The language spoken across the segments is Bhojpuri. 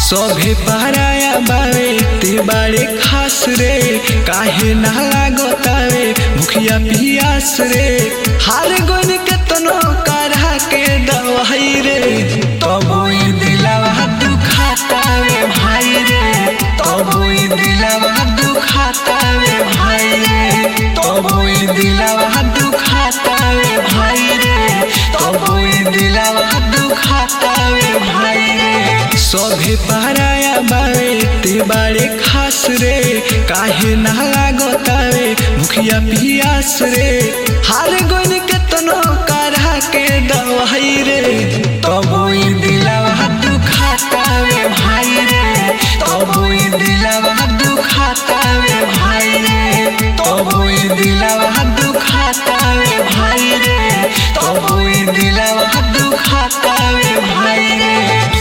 सभे पहराया बावे ते बारे खास रे काहे ना लागतावे मुखिया पियास रे हार गोन के तनो काढ़ा के दवाई रे तबो ई दिलावा दुखातावे भाई रे तबो ई दिलावा दुखातावे भाई रे तबो ई दिलावा दुखातावे भाई रे तबो ई दिलावा दुखातावे भाई रे सभे पहराया बावे ते बारे खास रे काहे ना लागतावे मुखिया पियास रे हार गोन के तनो काढ़ा के दवाई रे तबो ई दिलावा दुखातावे भाई रे तबो ई दिलावा दुखातावे भाई रे तबो ई दिलावा दुखातावे भाई रे तबो ई दिलावा दुखातावे भाई रे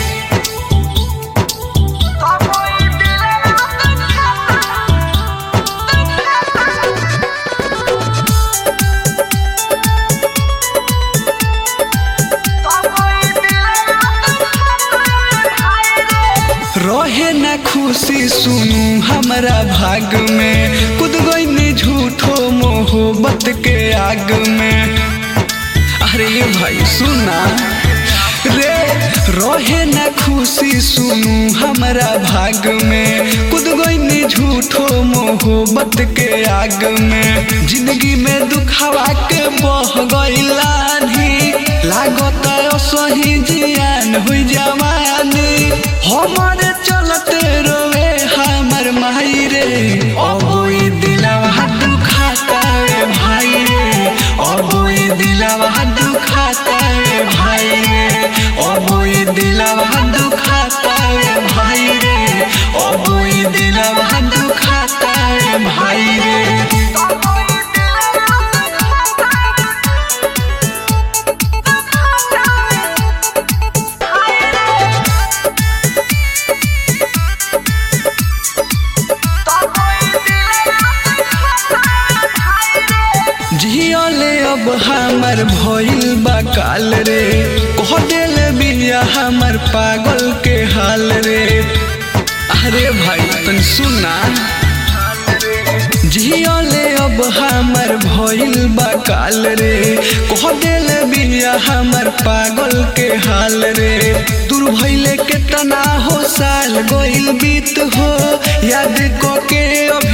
रहे ना खुशी सुनू हमरा भाग में कुद गई झूठो मोहब्बत के आग में अरे भाई सुना रे रहे ना खुशी सुनू हमरा भाग में कुद गई झूठो मोहब्बत के आग में जिंदगी में दुखावा के बह गई लागत सही जियान हुई जवानी हमारे चलते रोवे हमर माई रे अब ई दिलावा दुखाता रे भाई रे अब ई दिलावा दुखाता रे भाई रे अब ई दिलावा दुखाता रे भाई रे अब ई दिलावा दुखाता रे भाई रे जियले अब हमर भइल बा काल रे कह देल बिया हमर पागल के हाल रे अरे भाई तन सुना जियले अब हमर भइल बा काल रे कह देल बिया हमर पागल के हाल रे दूर भइले केतना हो साल गइल बीत हो याद क के अब